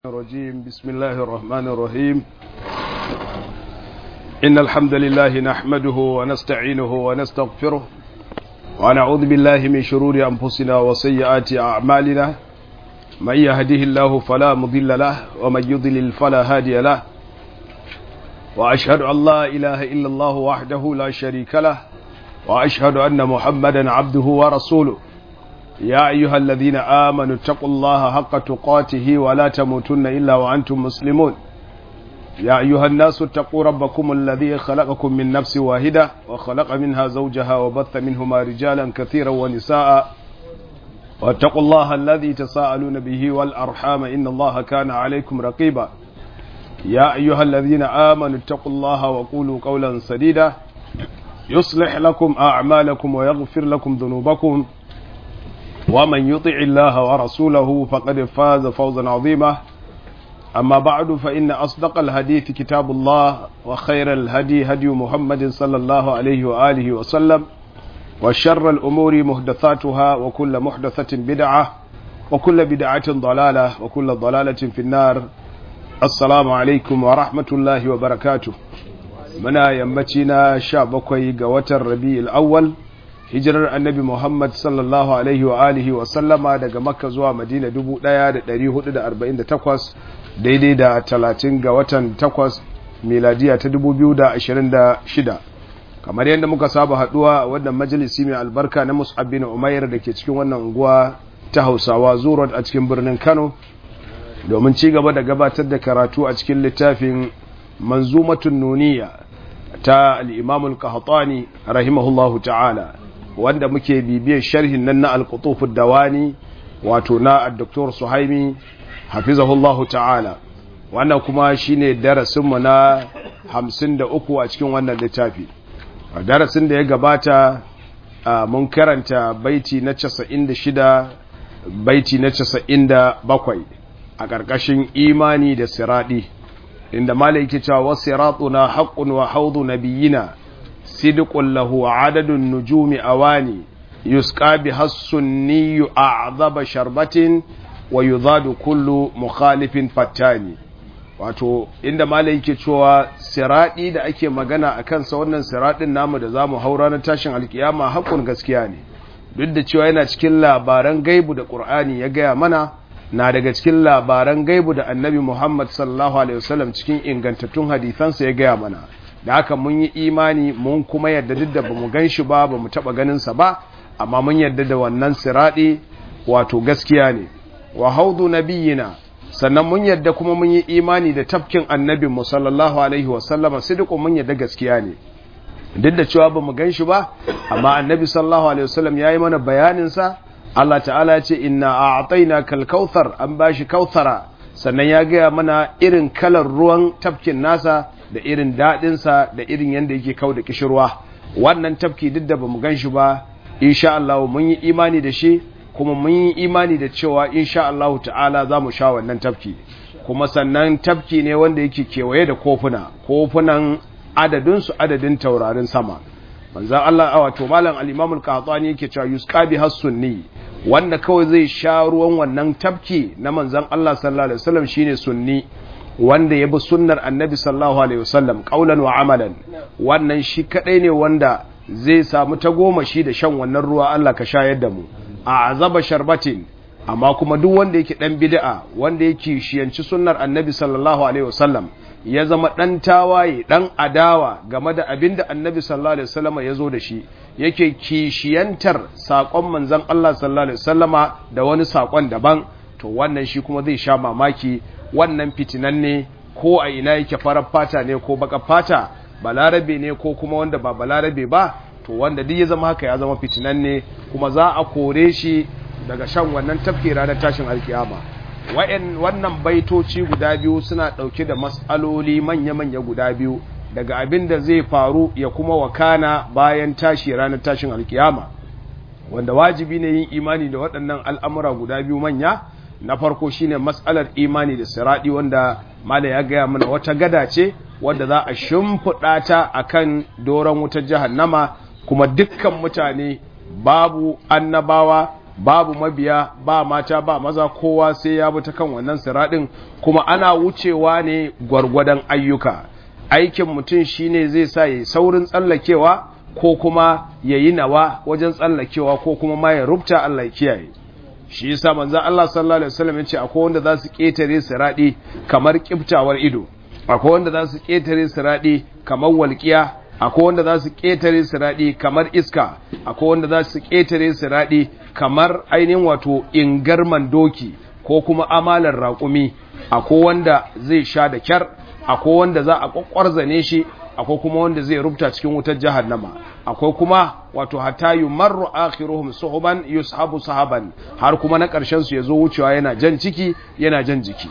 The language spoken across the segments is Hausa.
الرجيم بسم الله الرحمن الرحيم إن الحمد لله نحمده ونستعينه ونستغفره ونعوذ بالله من شرور أنفسنا وسيئات أعمالنا من يهده الله فلا مضل له ومن يضلل فلا هادي له وأشهد أن لا إله إلا الله وحده لا شريك له وأشهد أن محمدا عبده ورسوله يا أيها الذين آمنوا اتقوا الله حق تقاته ولا تموتن إلا وأنتم مسلمون يا أيها الناس اتقوا ربكم الذي خلقكم من نفس واحدة وخلق منها زوجها وبث منهما رجالا كثيرا ونساء واتقوا الله الذي تساءلون به والأرحام إن الله كان عليكم رقيبا يا أيها الذين آمنوا اتقوا الله وقولوا قولا سديدا يصلح لكم أعمالكم ويغفر لكم ذنوبكم ومن يطع الله ورسوله فقد فاز فوزا عظيما أما بعد فإن أصدق الحديث كتاب الله وخير الهدي هدي محمد صلى الله عليه وآله وسلم وشر الأمور محدثاتها وكل محدثة بدعة وكل بدعة ضلالة وكل ضلالة في النار السلام عليكم ورحمة الله وبركاته منا يمتنا شابكوي قوة الربيع الأول hijirar annabi Muhammad sallallahu Alaihi wa alihi wa sallama daga makka zuwa madina 1448 daidai da 30 ga watan 8 miladiya ta 2026 kamar yadda muka saba haduwa a wannan majalisi mai albarka na mus'ab bin umair da ke cikin wannan unguwa ta hausawa zurot a cikin birnin kano domin ci gaba da gabatar da karatu a cikin littafin manzumatun nuniya ta al'imamul kahatani rahimahullahu ta'ala wanda muke bibiyar sharhin nan na alkutufud dawani wato na Dr. Suhaimi hafizahullahu ta'ala wannan kuma shine darasinmu na 53 a cikin wannan littafi a darasin da ya gabata mun karanta baiti na 96 baiti na 97 a ƙarƙashin imani da siradi inda malai yake cewa wasiratuna haqqun wa haudu nabiyina صدق له عدد النجوم أواني يسقى بها السني أعظم شربة ويضاد كل مخالف فتاني wato inda malai yake cewa siradi da ake magana a kansa wannan siradin namu da zamu haura na tashin alkiyama hakun gaskiya ne duk da cewa yana cikin labaran gaibu da qur'ani ya gaya mana na daga cikin labaran gaibu da annabi muhammad sallallahu alaihi wasallam cikin ingantattun hadisansa ya gaya mana da haka mun yi imani mun kuma yadda duk da bamu gan shi ba bamu taba ganinsa ba amma mun yadda da wannan siradi wato gaskiya ne wa haudu nabiyina sannan mun yadda kuma mun yi imani da tafkin annabin mu sallallahu alaihi wa sallama sidiqu mun yadda gaskiya ne duk da cewa bamu gan shi ba amma annabi sallallahu alaihi wasallam yayi mana bayanin sa Allah ta'ala ya ce inna a'tainaka al-kautsar an bashi kautsara sannan ya gaya mana irin kalar ruwan tafkin nasa da irin daɗinsa da irin yadda yake kau da kishirwa wannan tafki duk da bamu gan shi ba insha Allah mun yi imani da shi kuma mun yi imani da cewa insha Allah ta'ala za mu sha wannan tafki kuma sannan tafki ne wanda yake kewaye da kofuna kofunan adadinsu adadin taurarin sama manzan Allah a wato malam al-Imam al-Qahtani yake cewa yusqa bi sunni wanda kawai zai sha ruwan wannan tafki na manzan Allah sallallahu alaihi wasallam shine sunni wanda ya bi sunnar annabi sallallahu alaihi wasallam qaulan wa amalan wannan shi kadai ne wanda zai samu tagomashi da shan wannan ruwa Allah ka shayar da mu a azaba sharbatin amma kuma duk wanda yake dan bid'a wanda yake shiyanci sunnar annabi sallallahu alaihi wasallam ya zama dan tawaye dan adawa game da abinda annabi sallallahu alaihi wasallama ya zo da shi yake kishiyantar sakon manzon Allah sallallahu alaihi wasallama da wani sakon daban to wannan shi kuma zai sha mamaki wannan fitinan ne ko a ina yake farar fata ne ko baka fata balarabe ne ko kuma wanda ba balarabe ba to wanda duk ya zama haka ya zama fitinan ne kuma za a kore shi daga shan wannan tafki ranar tashin alkiyama wannan baitoci guda biyu suna ɗauke da matsaloli manya-manya guda biyu daga abin da zai faru ya kuma wakana bayan tashi ranar tashin alkiyama wanda wajibi ne yin imani da waɗannan al'amura guda biyu manya na farko shine matsalar imani da siradi wanda mala ya gaya mana wata gada ce wadda za a shimfiɗa ta akan doron wutar jahannama kuma dukkan mutane babu annabawa babu mabiya ba mata ba maza kowa sai ya bi ta kan wannan siradin kuma ana wucewa ne gwargwadon ayyuka aikin mutum shine zai sa ya saurin tsallakewa ko kuma ya yi nawa wajen tsallakewa ko kuma ma ya rubuta Allah ya kiyaye shi yasa manzo Allah sallallahu alaihi wasallam yace akwai wanda za su ketare siradi kamar kiftawar ido akwai wanda za su ketare siradi kamar walqiya akwai wanda za su ketare siradi kamar iska akwai wanda za su ketare siradi kamar ainihin wato ingarman doki ko kuma amalar raƙumi akwai wanda zai sha da kyar akwai wanda za a kwakwarzane shi akwai kuma wanda zai rubuta cikin wutar jahannama akwai kuma wato hatta yumarru akhiruhum suhuban yushabu sahaban har kuma na ƙarshen su yazo wucewa yana jan ciki yana jan jiki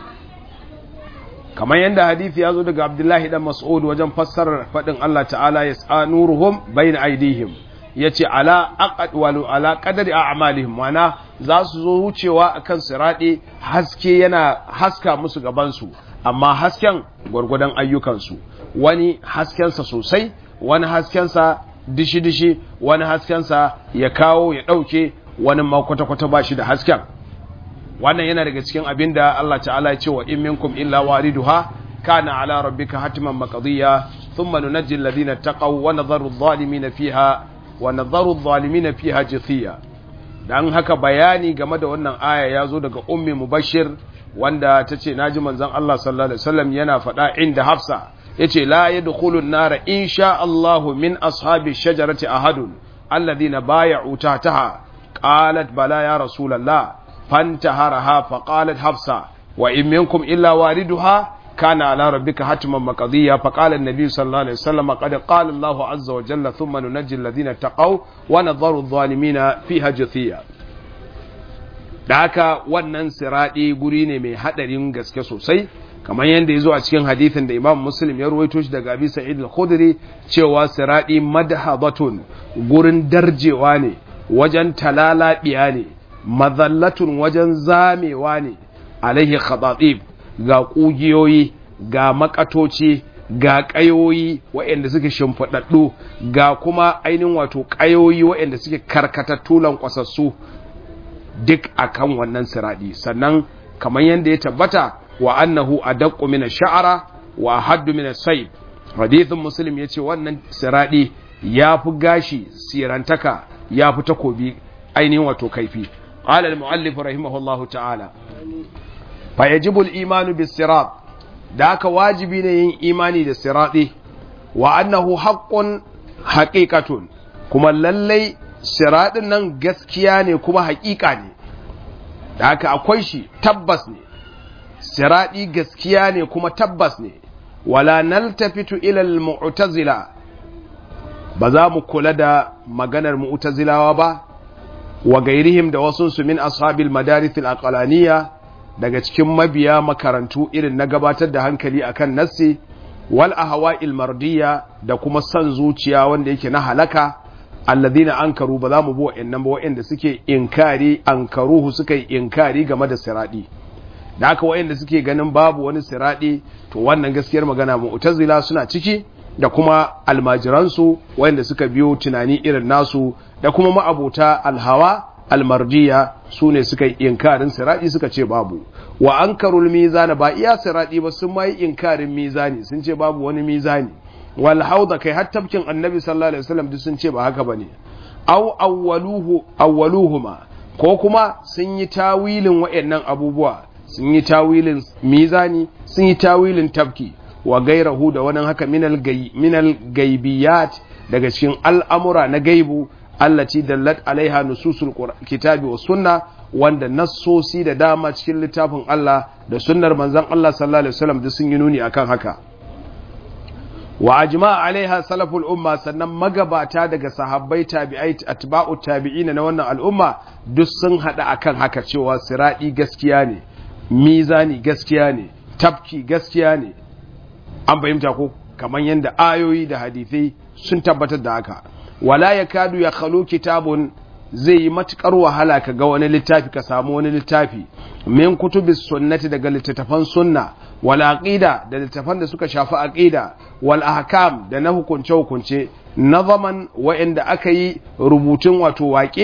kamar yadda hadisi ya zo daga Abdullahi dan Mas'ud wajen fassarar fadin Allah ta'ala yas'a nuruhum bayna aydihim yace ala aqad walu ala qadari a'malihim wana za su zo wucewa akan sirade haske yana haska musu gaban su amma hasken gwargwadon ayyukansu wani haskensa sosai wani haskensa dishi-dishi wani haskensa ya kawo ya ɗauke wani ma kwata-kwata ba shi da hasken wannan yana daga cikin abin da Allah ta'ala ya ce wa in minkum illa wariduha kana ala rabbika hatiman maqdiya thumma nunajji alladhina taqaw wa nadharu adh-dhalimina fiha wa nadharu adh-dhalimina fiha jithiya dan haka bayani game da wannan aya ya zo daga ummi mubashir wanda ta ce naji manzon Allah sallallahu alaihi wasallam yana faɗa inda Hafsa yace la yadkhulun nara insha Allah min ashabi shajarati ahadun alladhina bay'u tahtaha qalat bala ya rasulullah fantaharaha faqalat Hafsa wa in minkum illa wariduha kana ala rabbika hatman maqdiya faqala an-nabi sallallahu alaihi wasallam qad qala Allah azza wa jalla thumma nunajji alladhina taqaw wa nadharu adh-dhalimina fiha jathiya da haka wannan siraɗi guri ne mai haɗarin gaske sosai kamar yadda ya zo a cikin hadithin da imam muslim ya ruwaito shi daga abi sa'id al-khudri cewa siraɗi madhabatun gurin darjewa ne wajen talalabiya ne mazallatun wajen zamewa ne alaihi khatatib ga kugiyoyi ga makatoci ga ƙayoyi waɗanda suke shimfiɗaɗɗu ga kuma ainihin wato ƙayoyi waɗanda suke karkatattu lankwasassu duk akan wannan siradi sannan kamar yadda ya tabbata wa annahu adaqqu min ash-sha'ra wa haddu min as-sayb hadithun muslim yace wannan siradi yafi gashi sirantaka yafi takobi ainihin wato kaifi qala al-muallif rahimahullahu ta'ala fa yajibu al-iman bis-sirat da haka wajibi ne yin imani da siradi wa annahu haqqun haqiqatun kuma lallai siradin nan gaskiya ne kuma haƙiƙa ne da haka akwai shi tabbas ne siradi gaskiya ne kuma tabbas ne wala naltafitu ila mu'tazila ba za mu kula da maganar mu'tazilawa ba wa gairihim da wasu su min ashabil madarith al daga cikin mabiya makarantu irin na gabatar da hankali akan nassi wal ahwa'il mardiya da kuma san zuciya wanda yake na halaka alladhina ankaru ba za mu bi wa'annan ba wa'anda suke inkari ankaruhu suka yi inkari game da siradi da haka wa'anda suke ganin babu wani siradi to wannan gaskiyar magana mu'tazila suna ciki da kuma almajiransu wa'anda suka biyo tunani irin nasu da kuma ma'abota alhawa almardiya su ne suka yi inkarin siradi suka ce babu wa ankarul mizana ba iya siradi ba sun ma yi inkarin mizani sun ce babu wani mizani wal hauda kai har tafkin annabi sallallahu alaihi wasallam duk sun ce ba haka bane aw awwaluhu awwaluhuma ko kuma sun yi tawilin wayannan abubuwa sun yi tawilin mizani sun yi tawilin tafki wa gairahu da wannan haka minal gay minal gaibiyat daga cikin al'amura na gaibu allati dallat alaiha nususul kitabi wa sunna wanda nassosi da dama cikin littafin Allah da sunnar manzon Allah sallallahu alaihi wasallam duk sun yi nuni akan haka wa ajma alaiha salaful umma sannan magabata daga sahabbai tabi'ai atba'u tabi'in na wannan al'umma duk sun hada akan haka cewa siradi gaskiya ne mizani gaskiya ne tafki gaskiya ne an fahimta ko kamar yadda ayoyi da hadithai sun tabbatar da haka wala yakadu ya khalu kitabun zai yi matukar wahala ka ga wani littafi ka samu wani littafi min kutubis sunnati daga littattafan sunna wal aqida da littattafan da suka shafi aqida wal ahkam da na hukunce hukunce nazaman wa'inda aka yi rubutun wato waƙe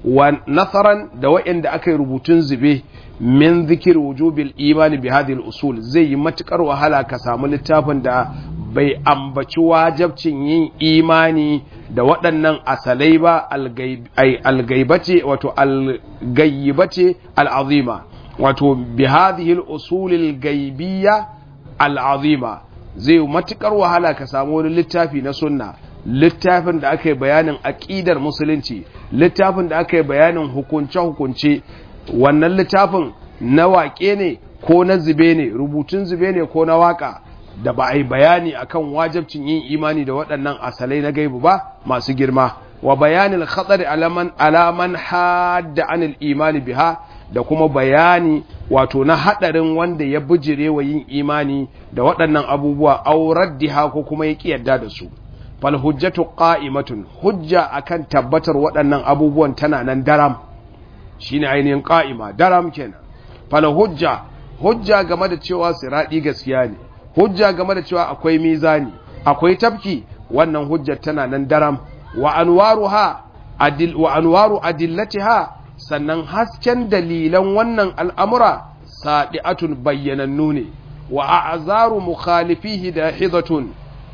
wa nasaran da wa'inda aka yi rubutun zube min zikir wujubil imani bi hadhihi usul zai yi matukar wahala ka samu littafin da bai ambaci wajabcin yin imani da waɗannan asalai ba algaibace wato algayyibace al'azima wato bi hadhihi al-usul al-gaibiyya al-azima zai matukar wahala ka samu wani littafi na sunna littafin da aka yi bayanin aqidar musulunci littafin da aka yi bayanin hukunce hukunce wannan littafin na waƙe ne ko na zube ne rubutun zube ne ko na waka da ba a yi bayani akan wajabcin yin imani da waɗannan asalai na gaibu ba masu girma wa bayanin khatsari alaman alaman hadda anil imani biha da kuma bayani wato na hadarin wanda ya bijire wa yin imani da waɗannan abubuwa aurar diha ko kuma ya yarda da su fal hujjatu qa'imatun hujja akan tabbatar waɗannan abubuwan tana nan daram shine ainihin qa'ima daram kenan fal hujja hujja game da cewa siradi gaskiya ne hujja game da cewa akwai mizani akwai tafki wannan hujjar tana nan daram wa anwaruha adil wa anwaru adillatiha sannan hasken dalilan wannan al'amura sadi'atun bayyanannu ne wa a'zaru mukhalifihi dahidatun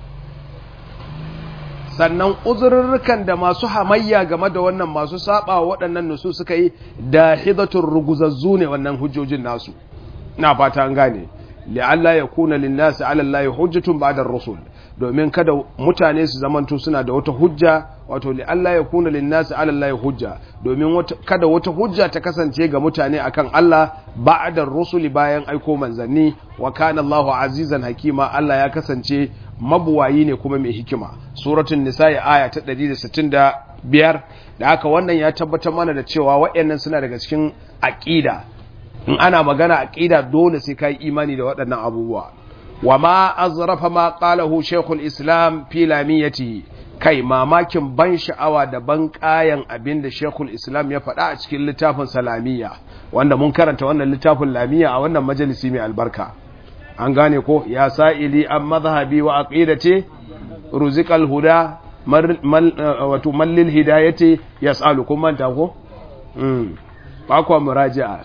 sannan uzurrukan da masu hamayya game da wannan masu saba waɗannan nusu suka yi dahidatun ruguzazzu ne wannan hujjojin nasu na fata an gane li'alla yakuna lin-nasi 'ala Allahi hujjatun ba'da ar-rusul domin kada mutane su zamanto suna da wata hujja wato li'alla yakuna lin-nasi 'ala Allahi hujja domin kada wata hujja ta kasance ga mutane akan Allah ba'da ar-rusul bayan aiko manzanni wa kana Allahu azizan hakima Allah ya kasance mabuwayi ne kuma mai hikima suratul nisa'i aya ta 165 da haka wannan ya tabbatar mana da cewa waɗannan suna daga cikin aqida in ana magana aqida dole sai kai imani da waɗannan abubuwa wa ma azrafa ma qalahu shaykhul islam fi lamiyati kai mamakin ban sha'awa da ban kayan abin da shaykhul islam ya faɗa a cikin littafin salamiya wanda mun karanta wannan littafin lamiya a wannan majalisi mai albarka an gane ko ya sa'ili an mazhabi wa aqidati ruzikal huda wato mallil hidayati yas'alu kun manta ko mm ba kwa muraji'a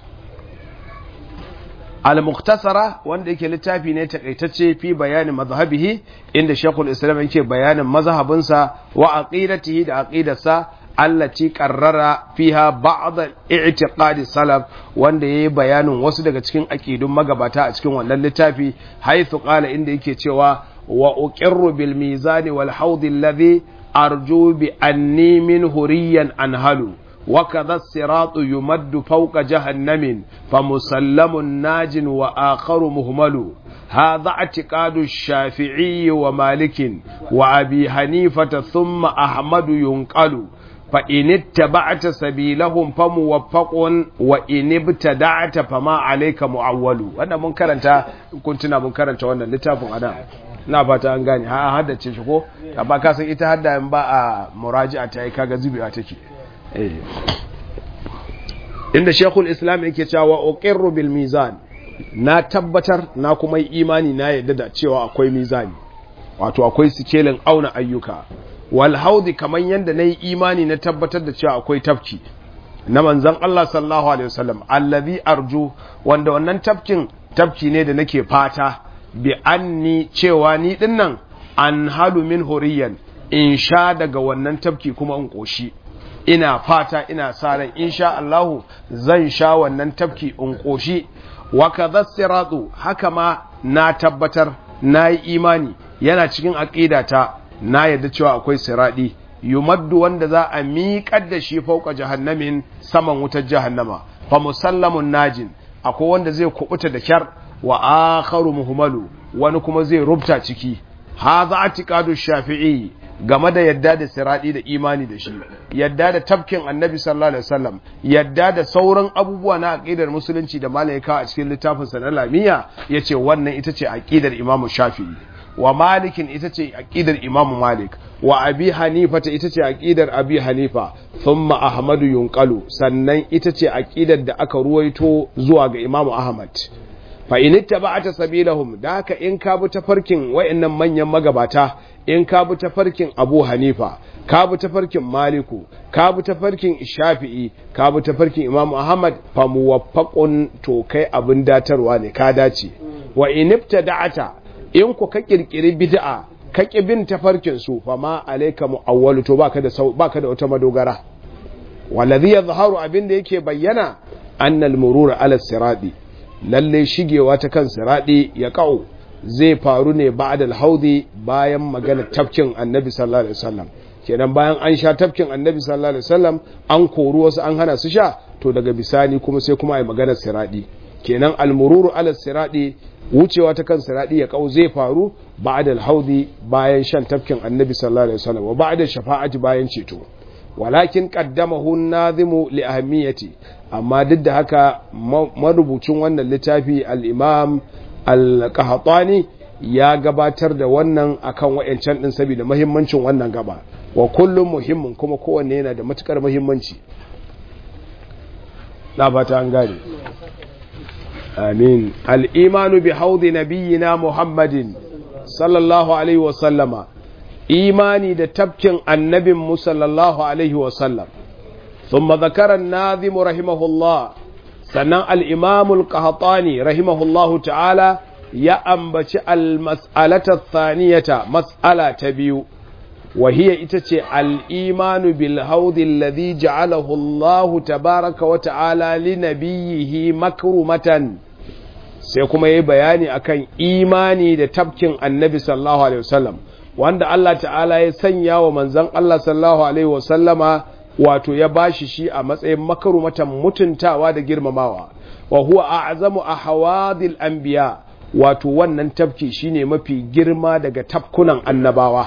al-mukhtasara wanda yake littafi ne takaitacce fi bayanin mazhabihi inda Sheikhul Islam yake bayanin mazhabinsa wa aqidatihi da aqidarsa allati qarrara fiha ba'd i'tiqadi salaf wanda yayi bayanin wasu daga cikin aqidun magabata a cikin wannan littafi haythu qala inda yake cewa wa uqirru bil mizani wal hawd alladhi arju bi anni min huriyan anhalu وكذا الصراط يمد فوق جهنم فمسلم ناج وآخر مهمل هذا اعتقاد الشافعي ومالك وأبي حنيفة ثم أحمد ينقل فإن اتبعت سبيلهم فموفق وإن ابتدعت فما عليك معول وانا منكر انت كنتنا منكر انت وانا لتافن أنا na fata an gane ha haddace shi ko amma ka san ita hadda in ba a muraji'a ta yi kaga zubewa take inda shekul islam yake cewa uqirru bil mizan na tabbatar na kuma yi imani na yadda da cewa akwai mizani wato akwai sikelin auna ayyuka wal haudi kaman yanda nayi imani na tabbatar da cewa akwai tafki na manzon Allah sallallahu alaihi wasallam allazi arju wanda wannan tafkin tafki ne da nake fata bi anni cewa ni dinnan an halu min huriyan in sha daga wannan tafki kuma in koshi ina fata ina sa ran insha Allahu zan sha wannan tafki in koshi wa kadha siratu haka ma na tabbatar na yi imani yana cikin aqidata na yadda cewa akwai siradi yumaddu wanda za a miƙar da shi fauka jahannamin saman wutar jahannama fa musallamun najin akwai wanda zai kubuta da kyar wa akharu muhmalu wani kuma zai rubta ciki hadha atiqadu shafi'i game da yadda da siradi da imani da shi yadda da tafkin annabi sallallahu alaihi wasallam yadda da sauran abubuwa na aqidar musulunci da malaika a cikin littafin sa na lamiya yace wannan ita ce aqidar imamu shafi'i wa malikin ita ce aqidar imamu malik wa abi hanifa ta ita ce aqidar abi hanifa thumma ahmadu yunqalu sannan ita ce aqidar da aka ruwaito zuwa ga imamu ahmad fa in ittaba'ta sabilahum da haka in ka bi tafarkin wayannan manyan magabata in ka bi tafarkin Abu Hanifa ka bi tafarkin Maliku ka bi tafarkin Shafi'i ka bi tafarkin Imam Ahmad fa muwaffaqun to kai abin datarwa ne ka dace wa in ibtada'ta in ku ka kirkiri bid'a ka ki bin tafarkin su fa ma alayka mu'awwalu to baka da baka da wata madogara waladhi yadhharu abin da yake bayyana annal murura ala sirati lalle shigewa ta kan siradi ya ka'u zai faru ne ba'da al-haudi bayan magana tafkin annabi sallallahu alaihi wasallam kenan bayan an sha tafkin annabi sallallahu alaihi wasallam an kori wasu an hana su sha to daga bisani kuma sai kuma ai magana siradi kenan al-mururu ala siradi wucewa ta kan siradi ya ka'u zai faru ba'da al-haudi bayan shan tafkin annabi sallallahu alaihi wasallam wa ba'da shafa'ati bayan ceto walakin qaddamahu an-nazimu li ahammiyati amma duk da haka marubucin wannan littafi al-imam al-qahtani ya gabatar da wannan akan wayancan din saboda muhimmancin wannan gaba wa kullum muhimmin kuma kowanne yana da matukar muhimmanci na fata an gane amin al-imanu bi haudi nabiyyina muhammadin sallallahu alaihi wa sallama imani da tafkin annabin mu sallallahu alaihi wasallam ثم ذكر الناظم رحمه الله سنة الإمام القهطاني رحمه الله تعالى يأنبت المسألة الثانية مسألة تبيو وهي إتتي الإيمان بالهوض الذي جعله الله تبارك وتعالى لنبيه مكرمة سيكون يبياني أكن إيماني da tafkin annabi sallallahu alaihi wasallam wanda Allah ta'ala ya sanya wa manzon Allah sallallahu alaihi wasallama wato ya bashi shi a matsayin makarumatan mutuntawa da girmamawa wa huwa a'zamu ahwadil anbiya wato wannan tafki shine mafi girma daga tafkunan annabawa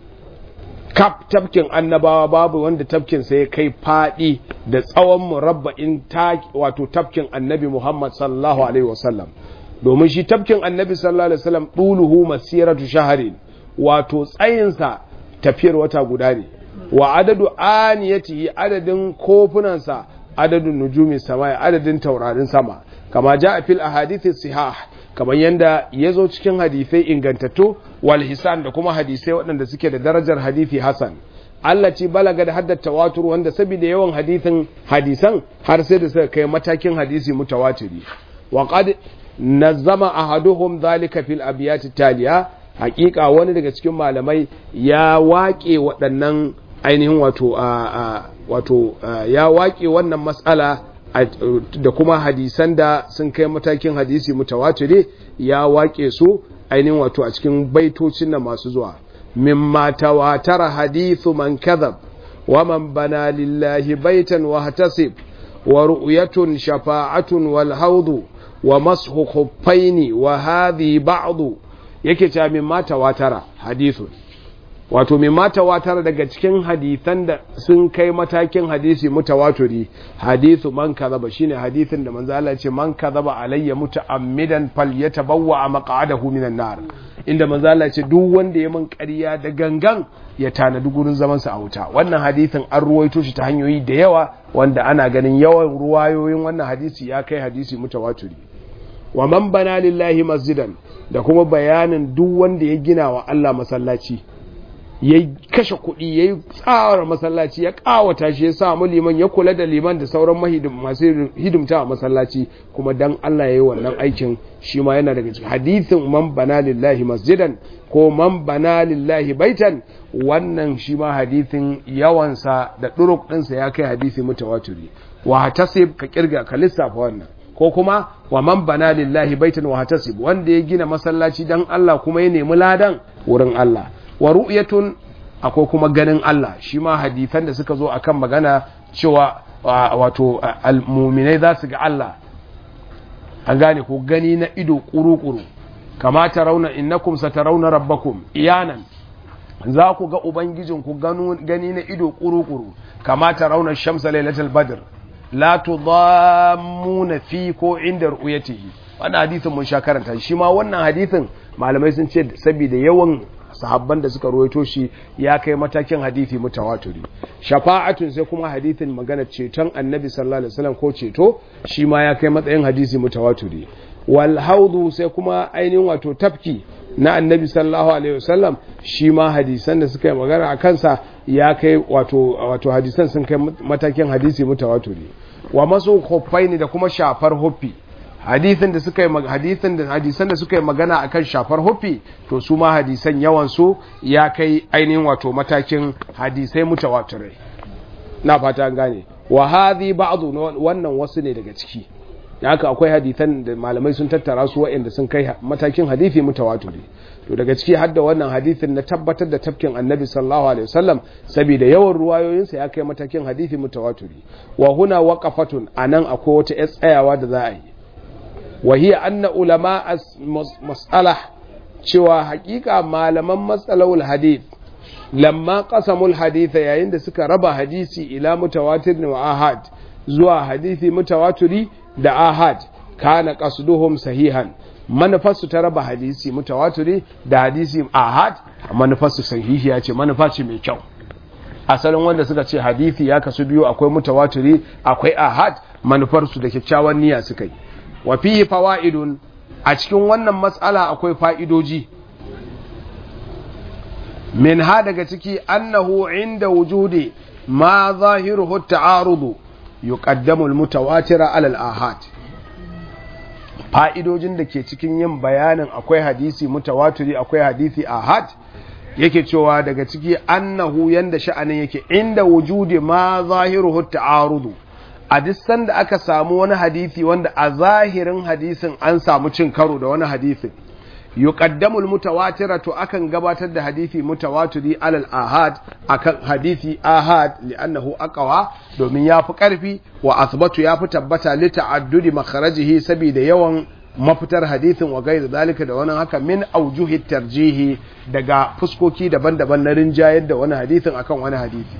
kaf tafkin annabawa babu wanda tafkin sa ya kai fadi da tsawon murabba'in ta wato tafkin annabi Muhammad sallallahu alaihi wasallam domin shi tafkin annabi sallallahu alaihi wasallam duluhu masiratu shaharin wato tsayinsa tafiyar wata guda ne wa adadu aniyatihi adadin kofunansa adadin nujumi sama adadin taurarin sama kama ja a fil ahadithi sihah kamar yanda ya zo cikin hadisai ingantattu wal hisan da kuma hadisai waɗanda suke da darajar hadithi hasan Allah ce balaga da haddata tawatur wanda saboda yawan hadithin hadisan har sai da suka kai matakin hadisi mutawatiri wa qad nazzama ahaduhum dhalika fil abiyati taliya hakika wani daga cikin malamai ya waƙe waɗannan ainihin wato wato ya waƙe wannan matsala da kuma hadisan da sun kai matakin hadisi mutawatire ya waƙe su ainihin wato a cikin baitocin nan masu zuwa mimma tawatara hadithu man kadhab wa man bana lillahi baitan wa hatasib wa ru'yatun shafa'atun wal hawdu wa mashu khuffaini wa hadhi ba'du yake cewa min mata watara hadithun wato min mata watara daga cikin hadithan da sun kai matakin hadisi mutawaturi hadithu man kadhaba shine hadithin da manzo Allah ce man kadhaba alayya muta'ammidan falyatabawwa maq'adahu minan nar inda manzo Allah ce duk wanda ya min ƙarya da gangan ya tanadi gurin zaman sa a wuta wannan hadithin an ruwaito shi ta hanyoyi da yawa wanda ana ganin yawan ruwayoyin wannan hadisi ya kai hadisi mutawaturi wa man bana lillahi masjidan da kuma bayanin duk wanda ya gina wa Allah masallaci ya kashe kuɗi ya yi tsawar masallaci ya ƙawata shi ya samu liman ya kula da liman da sauran masu hidimta a masallaci kuma dan Allah ya yi wannan aikin shi ma yana daga cikin hadithin man bana lillahi masjidan ko man bana lillahi baitan wannan shi ma hadithin yawansa da ɗuruk ɗinsa ya kai hadithi mutawatiri wa tasib ka kirga ka lissafa wannan ko kuma wa man bana lillahi baitan wa hatasib wanda ya gina masallaci dan Allah kuma ya nemi ladan wurin Allah wa ru'yatun akwai kuma ganin Allah shi ma hadisan da suka zo akan magana cewa wato almuminai za su ga Allah an gane ko gani na ido kuru-kuru kama rauna innakum satarauna rabbakum iyanan za ku ga ubangijinku gani na ido kuru-kuru kama rauna shamsa lailatul badr la tudammuna fi ko inda ru'yatihi wannan hadisin mun sha karanta shi ma wannan hadisin malamai sun ce saboda yawan sahabban da suka ruwaito shi ya kai matakin hadisi mutawatiri shafa'atun sai kuma hadisin magana ceton annabi sallallahu alaihi wasallam ko ceto shi ma ya kai matsayin hadisi mutawatiri wal haudu sai kuma ainihin wato tafki na annabi sallallahu alaihi wasallam shi ma hadisan da suka yi magana a kansa ya kai wato wato hadisan sun kai matakin hadisi mutawatiri wa masu huffaini da kuma shafar huffi hadisin da suka yi hadisin da hadisan da suka yi magana akan shafar huffi to su ma hadisan yawan su ya kai ainihin wato matakin hadisai mutawatirai na fata an gane wa hadhi ba'dhu wannan wasu ne daga ciki da haka akwai hadisan da malamai sun tattara su waɗanda sun kai matakin hadisi mutawatiri to daga ciki hadda wannan hadisin na tabbatar da tafkin annabi sallallahu alaihi wasallam saboda yawan ruwayoyinsa ya kai matakin hadisi mutawatiri wa huna waqafatun anan akwai wata yar tsayawa da za a yi wa hiya anna ulama mas'alah cewa hakika malaman matsalawul hadith lamma qasamul haditha yayin da suka raba hadisi ila mutawatir wa ahad zuwa hadisi mutawatiri da ahad kana qasduhum sahihan manufarsu ta raba hadisi mutawatiri da hadisi ahad manufarsu sahihi ya ce manufa ce mai kyau asalin wanda suka ce hadisi ya kasu biyu akwai mutawatiri akwai ahad manufarsu da kyakkyawan niyya suka yi wa fihi fawaidun a cikin wannan matsala akwai fa'idoji min ha daga ciki annahu inda wujudi ma zahiruhu ta'arudu yuqaddamu al-mutawatira ala al-ahad fa'idojin da ke cikin yin bayanin akwai hadisi mutawatiri akwai hadisi ahad yake cewa daga ciki annahu yanda sha'anin yake inda wujudi ma zahiruhu ta'arudu a duk sanda aka samu wani hadisi wanda a zahirin hadisin an samu cin karo da wani hadisin yuqaddamu almutawatira to akan gabatar da hadisi mutawatiri alal ahad akan hadisi ahad li'annahu aqwa domin yafi karfi wa asbatu yafi tabbata li ta'addudi makharajihi saboda yawan mafitar hadisin wa gairi zalika da wani haka min aujuhi tarjihi daga fuskoki daban-daban na rinjayar da wani hadisin akan wani hadisi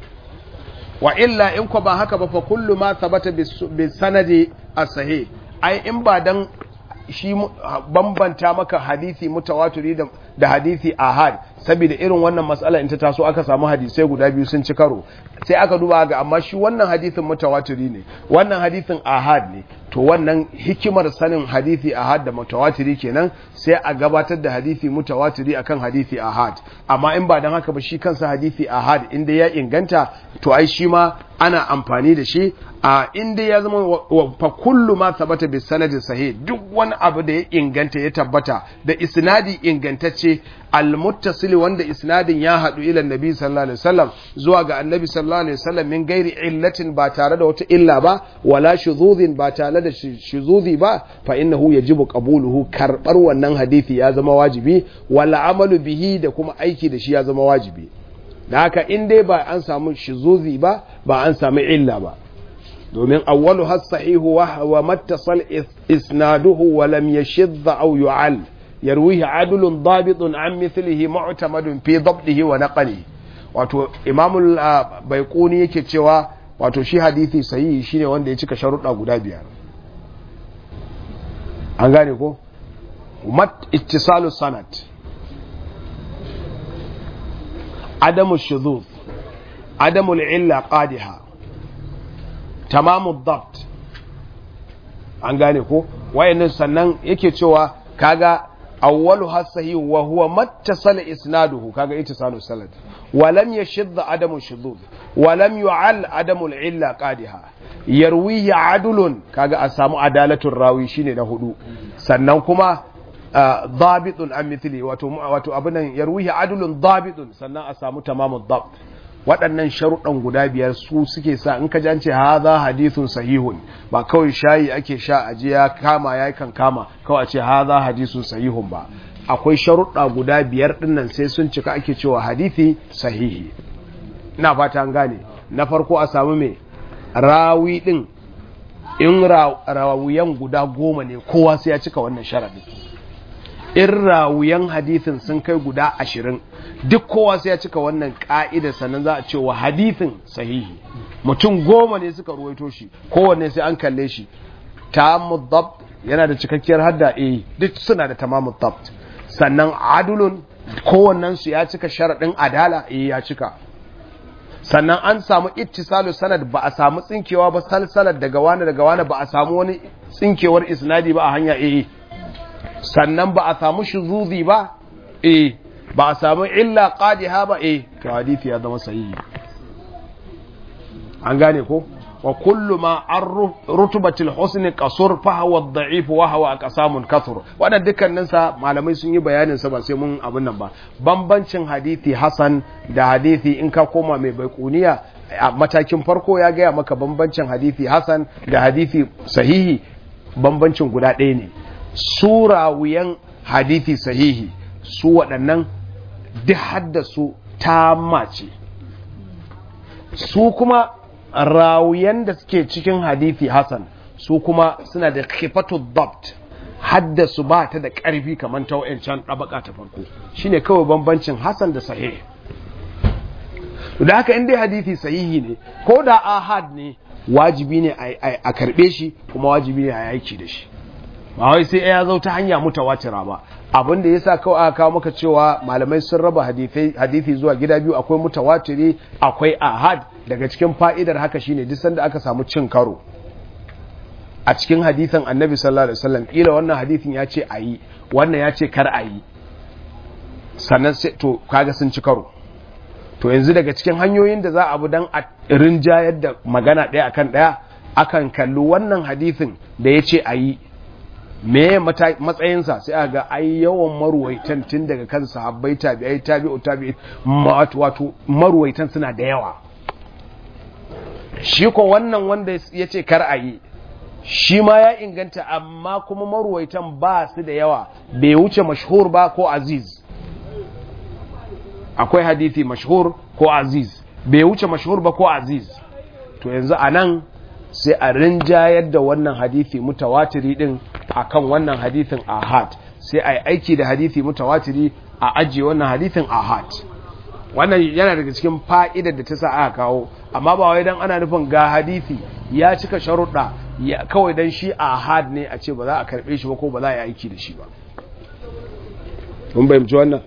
wa illa in ko ba haka ba fa kullu ma thabata bi sanadi as-sahih ai in ba dan shi bambanta maka hadisi mutawatiri da, da hadisi ahad saboda irin wannan matsala in ta taso aka samu hadisai guda biyu sun ci karo sai aka duba ga amma shi wannan hadisin mutawatiri ne wannan hadisin ahad ne to wannan hikimar sanin hadisi ahad da mutawatiri kenan sai a gabatar da hadisi mutawatiri akan hadisi ahad amma in ba dan haka ba shi kansa hadisi ahad inda ya inganta to ai shi ma ana amfani da shi a inda ya zama fa kullu ma thabata bi sanadin sahih duk wani abu da ya inganta ya tabbata da isnadi ingantacce almuttasil wanda isnadin ya hadu ila annabi sallallahu alaihi wasallam zuwa ga annabi sallallahu alaihi wasallam min gairi illatin ba tare da wata illa ba wala shuzuzin ba tare da shuzuzi ba fa innahu yajibu qabuluhu karbar wannan hadisi ya zama wajibi wala amalu bihi da kuma aiki da shi ya zama wajibi da haka in dai ba an samu shuzuzi ba ba an samu illa ba domin awwalu has sahihu wa mattasal isnaduhu wa lam yashidh aw yu'al yarwihi adulun dabitun an mithlihi mu'tamadun fi dabdihi wa naqlihi wato imamul baiquni yake cewa wato shi hadisi sahihi shine wanda ya cika sharuɗa guda biyar an gane ko mat ittisalu sanad adamu shuzuz adamu illa qadiha tamamu dabt an gane ko wayannan sannan yake cewa kaga awwalu hasahi wa huwa mattasala isnaduhu kaga ittisalu sanad wa lam yashidda adamu shuzuz wa lam yu'al adamu illa qadiha yarwihi adulun kaga a samu adalatul rawi shine na hudu sannan kuma dabitun an mithli wato wato abin nan yarwihi adulun dabitun sannan a samu tamamu dabt waɗannan sharuɗan guda biyar su suke sa in ka jance haza hadithun sahihun ba kawai shayi ake sha a je ya kama ya kan kama kawai a ce haza hadithun sahihun ba akwai sharuɗa guda biyar ɗinnan sai sun cika ake cewa hadithi sahihi ina fata an gane na farko a samu mai rawi ɗin in rawuyan guda goma ne kowa sai ya cika wannan sharaɗin in rawuyan hadithin sun kai guda ashirin duk kowa sai ya cika wannan ka'idar sannan za a ce wa hadithin sahihi mutum goma ne suka ruwaito shi kowanne sai an kalle shi tamamud dabt yana da cikakkiyar hadda eh duk suna da tamamud dabt sannan adulun kowannen su ya cika sharaɗin adala eh ya cika sannan an samu ittisalu sanad ba a samu tsinkewa ba salsalar daga wani daga wani ba a samu wani tsinkewar isnadi ba a hanya eh sannan ba a samu shuzuzi ba eh ba a samu illa qadiha ba eh to hadisi ya zama sahihi an gane ko wa kullu ma an rutubatil husn qasur fa huwa ad-da'if wa huwa aqsamun kathur wannan dukkanin sa malamai sun yi bayanin sa ba sai mun abin nan ba bambancin hadisi hasan da hadisi in ka koma mai baikuniya a matakin farko ya gaya maka bambancin hadisi hasan da hadisi sahihi bambancin guda ɗaya ne surawiyan hadisi sahihi su waɗannan duk haddasu ta mace su kuma rawuyan da suke cikin hadithi Hassan su kuma suna da khifatu dabt haddasu ba ta da ƙarfi kamar ta can ɗabaka ta farko shine kawai bambancin Hassan da sahih da haka inda hadithi sahihi ne ko da ahad ne wajibi ne a karɓe shi kuma wajibi ne a yaki da shi ba wai sai ya zo ta hanya mutawatira ba abin da yasa kawai aka kawo maka cewa malamai sun raba hadithi zuwa gida biyu akwai mutawatiri akwai ahad daga cikin fa'idar haka shine duk sanda aka samu cin karo a cikin hadithan annabi sallallahu alaihi wasallam kila wannan hadithin ya ce ayi wannan ya ce kar ayi sannan sai to kaga sun ci karo to yanzu daga cikin hanyoyin da za a bi dan a rinjayar da magana ɗaya akan ɗaya akan kalli wannan hadithin da ya ce ayi me matsayinsa sai a ga ai yawan maruwaitan tun daga kan sahabbai tabi'ai tabi'u tabi'i wato maruwaitan suna da yawa shi ko wannan wanda ya ce kar a yi shi ma ya inganta amma kuma maruwaitan ba su da yawa bai wuce mashhur ba ko aziz akwai hadithi mashhur ko aziz bai wuce mashhur ba ko aziz to yanzu a nan sai a rinjayar da wannan hadithi mutawatiri din akan wannan hadithin ahad sai a yi aiki da hadithi mutawatiri a ajiye wannan hadithin ahad wannan yana daga cikin fa'idar da ta sa aka kawo amma ba wai dan ana nufin ga hadithi ya cika sharuɗa kawai dan shi ahad ne a ce ba za a karɓe shi ba ko ba za a yi aiki da shi ba mun bayyance wannan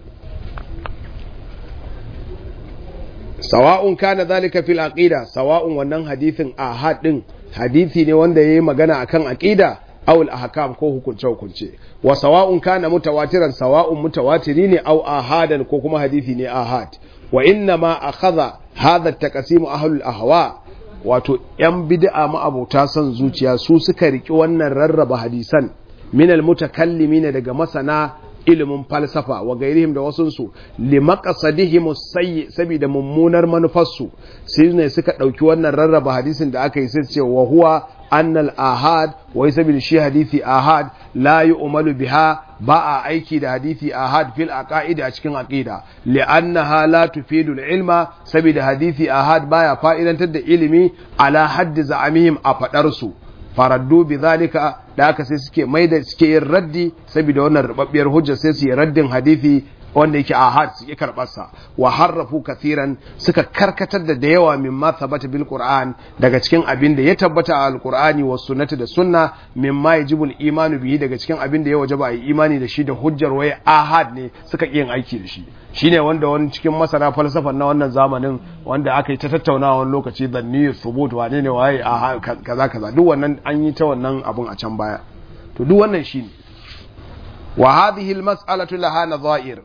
sawa'un kana zalika fil aqida sawa'un wannan hadithin ahad din hadithi ne wanda yayi magana akan aqida aw al ahkam ko hukunce hukunce wa sawa'un kana mutawatiran sawa'un mutawatiri ne aw ahadan ko kuma hadithi ne ahad wa inna ma akhadha hadha at-taqsim ahlul ahwa wato yan bid'a ma abota son zuciya su suka riki wannan rarraba hadisan min al mutakallimin daga masana ilimin falsafa wa gairihim da wasunsu limaqasadihim sayyi saboda mummunar manufarsu sai ne suka dauki wannan rarraba hadisin da aka yi sai ce wa huwa annal ahad wai saboda shi hadisi ahad la yu'malu biha ba a aiki da hadisi ahad fil aqaida a cikin aqida li'annaha la tufidu ilma saboda hadisi ahad baya fa'idantar da ilimi ala haddi za'amihim a fadar su faraddu bi zalika da aka sai suke mai da suke yin raddi saboda wannan rubabbiyar hujja sai su yi raddin hadisi wanda yake ahad su yi karɓar sa wa harrafu kathiran suka karkatar da da yawa mimma thabata bil qur'an daga cikin abin da ya tabbata a alqur'ani was sunnati da sunna mimma yajibul imanu bihi daga cikin abin da ya wajaba a yi imani da shi da hujjar wai ahad ne suka yin aiki da shi shine wanda wani cikin masana falsafan na wannan zamanin wanda aka yi ta tattaunawa wani lokaci zanni subut wane ne waye a kaza kaza duk wannan an yi ta wannan abun a can baya to duk wannan shine wa hadhihi almas'alatu laha nadha'ir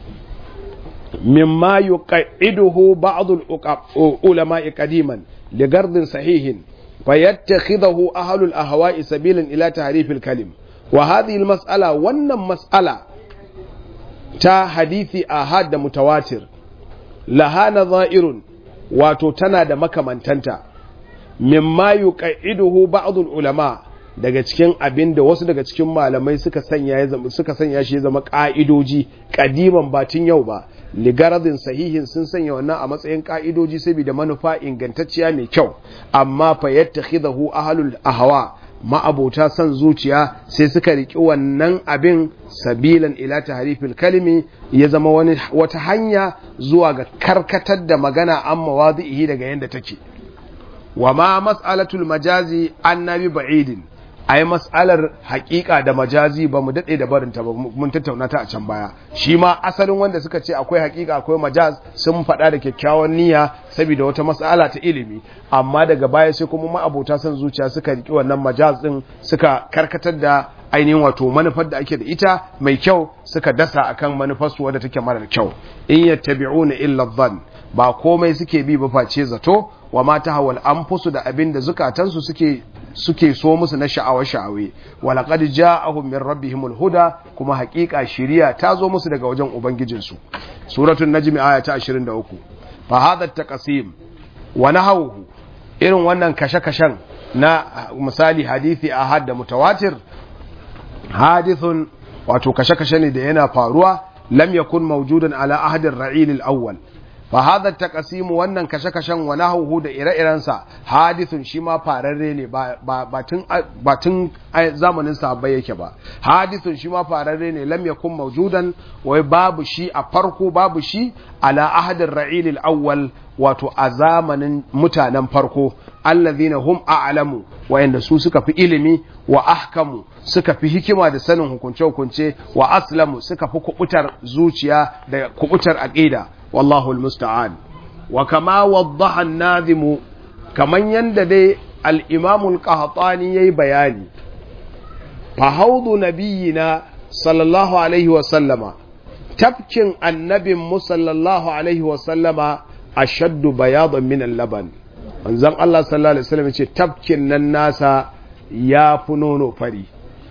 mimma yuqaiduhu ba'd ulama qadiman ligardin sahihin fayattakhidhu ahlu al-ahwa'i sabilan ila tahrif al-kalim wa hadhihi almas'ala wannan mas'ala ta hadithi ahad da mutawatir laha nadha'irun wato tana da makamantanta mimma yuqaiduhu ba'd ulama daga cikin abin da wasu daga cikin malamai suka sanya ya zama suka sanya shi ya zama ka'idoji kadiman batun yau ba ligaradin sahihin sun sanya wannan a matsayin ka'idoji saboda manufa ingantacciya mai kyau amma fa yattakhidahu ahlul ahwa ma'abota son zuciya sai suka riki wannan abin sabilan ila tahrifil kalimi ya zama wani wata hanya zuwa ga karkatar da magana an mawadihi daga yanda take wa ma mas'alatul majazi annabi ba'idin ai mas'alar haƙiƙa da majazi ba mu daɗe da barinta ba mun tattauna ta a can baya shi ma asalin wanda suka ce akwai haƙiƙa akwai majaz sun faɗa da kyakkyawan niyya saboda wata mas'ala ta ilimi amma daga baya sai kuma ma'abota son zuciya suka riƙi wannan majaz ɗin suka karkatar da ainihin wato manufar da ake da ita mai kyau suka dasa akan manufarsu wadda take marar kyau in yattabi'una illa dhann ba komai suke bi ba face zato wa ma tahawal anfusu da abin da zukatansu suke suke so musu na sha'awa sha'awe wa laqad ja'ahum min rabbihimul huda kuma haƙiƙa shiriya ta zo musu daga wajen ubangijinsu suratul najm aya ta 23 fa hadha taqsim wa nahawhu irin wannan kashe-kashen na misali hadisi ahad da mutawatir hadithun wato kashe-kashe ne da yana faruwa lam yakun mawjudan ala ahadin ra'il al-awwal fa hadha taqsim wannan kashe-kashen wa nahwu da ire-irensa hadithun shi ma fararre ne ba tun ba tun zamanin sahabbai yake ba hadithun shi ma fararre ne lam yakun mawjudan wai babu shi a farko babu shi ala ahadin ra'il al-awwal wato a zamanin mutanen farko allazina hum a'lamu wayanda su suka fi ilimi wa ahkamu suka fi hikima da sanin hukunce-hukunce wa aslamu suka fi kubutar zuciya da kubutar aqida wallahu almusta'an wa kama waddaha an-nazim kaman yanda dai al-imam al-qahtani yayi bayani fa haudu nabiyina sallallahu alaihi wa sallama tafkin annabin mu sallallahu alaihi wa sallama ashaddu bayadan min al-laban manzon Allah sallallahu alaihi wasallam ce tafkin nan nasa ya fi nono fari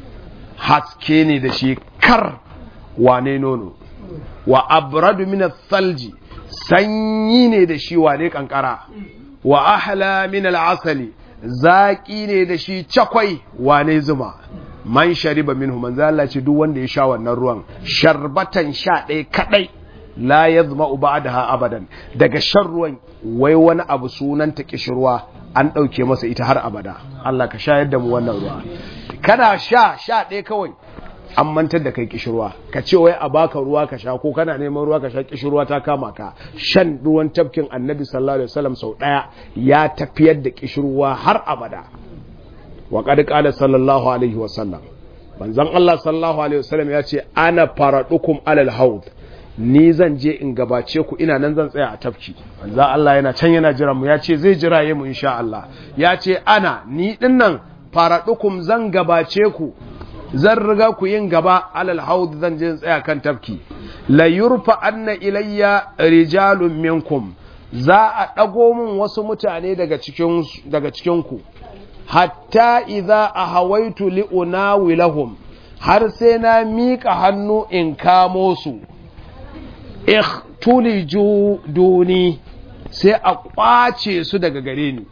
haske ne da shi kar wane nono wa abradu min thalji sanyi ne da shi wane kankara wa ahla min al-asali zaki ne da shi cakwai wane zuma man shariba minhu manzo Allah ce duk wanda ya sha wannan ruwan sharbatan sha ɗaya kadai la yazma'u ba'daha abadan daga shan ruwan wai wani abu sunan ta kishirwa an ɗauke masa ita har abada Allah ka shayar da mu wannan ruwa kana sha sha ɗaya kawai an mantar da kai kishirwa ka ce wai a baka ruwa ka sha ko kana neman ruwa ka sha kishirwa ta kama ka shan ruwan tafkin annabi sallallahu alaihi wasallam sau ɗaya ya tafiyar da kishirwa har abada wa qad qala sallallahu alaihi wasallam manzon Allah sallallahu alaihi wasallam ya ce ana faradukum alal haud ni zan je in gabace ku ina nan zan tsaya a tafki manzo Allah yana can yana jira mu ya ce zai jira mu insha Allah ya ce ana ni dinnan faradukum zan gabace ku zan riga ku yin gaba alal haud zan je in tsaya kan tafki la yurfa anna ilayya rijalun minkum za a dago min wasu mutane daga cikin daga cikin ku hatta idza ahawaitu li unawilahum har sai na miƙa hannu in kamo su ikhtuliju duni sai a kwace su daga gare ni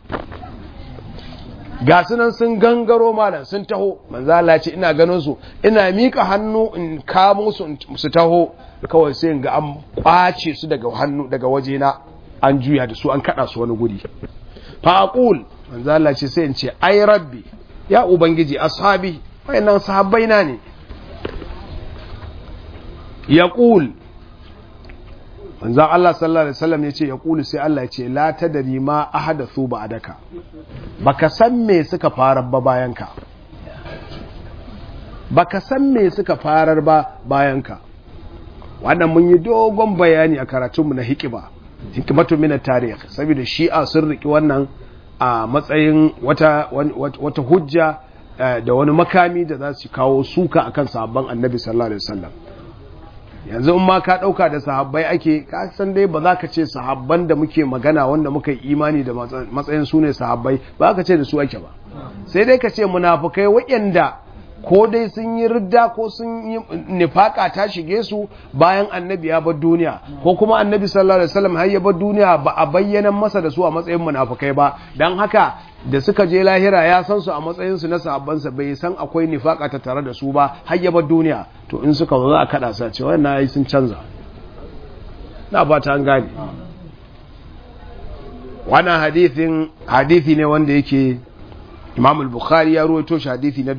ga sunan sun gangaro malam sun taho manzo Allah ce ina ganin su ina mika hannu in kamo su su taho kawai sai in ga an kwace su daga hannu daga wajena an juya da su an kada su wani guri fa aqul manzo Allah ce sai in ce ai rabbi ya ubangiji ashabi wayannan sahabbaina ne yaqul manzan Allah sallallahu Alaihi wasallam ya ce ya ƙuli sai Allah ya ce la ta dari ma a hadathu ba a daka baka san me suka farar ba bayanka baka san me suka farar ba bayanka wannan mun yi dogon bayani a karatunmu na hikima hikimatu min tarih saboda shi'a sun riki wannan a matsayin wata wata hujja da wani makami da za su kawo suka akan sahabban annabi sallallahu alaihi wasallam yanzu in ma ka ɗauka da sahabbai ake ka san dai ba za ka ce sahabban da muke magana wanda muka yi imani da matsayin su ne sahabbai ba ka ce da su ake ba sai dai ka ce munafukai waɗanda ko dai sun yi ridda ko sun yi nifaka ta shige su bayan annabi ya bar duniya ko kuma annabi sallallahu alaihi wasallam har ya bar duniya ba a bayyana masa da su a matsayin munafukai ba dan haka da suka je lahira ya san su a matsayin su na sahabbansa bai san akwai nifaka ta tare da su ba har ya bar duniya to in suka zo za a kada sa cewa wannan yayi sun canza na ba ta an gane wannan hadithin hadithi ne wanda yake Imam al-Bukhari ya ruwaito shi hadithi na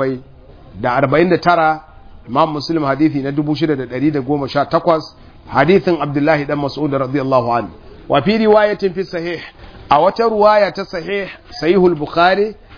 749 Imam Muslim hadithi na 6118 hadithin Abdullahi dan Mas'ud radiyallahu anhu wa fi riwayatin fi sahih a wata ruwaya ta sahih sahihul Bukhari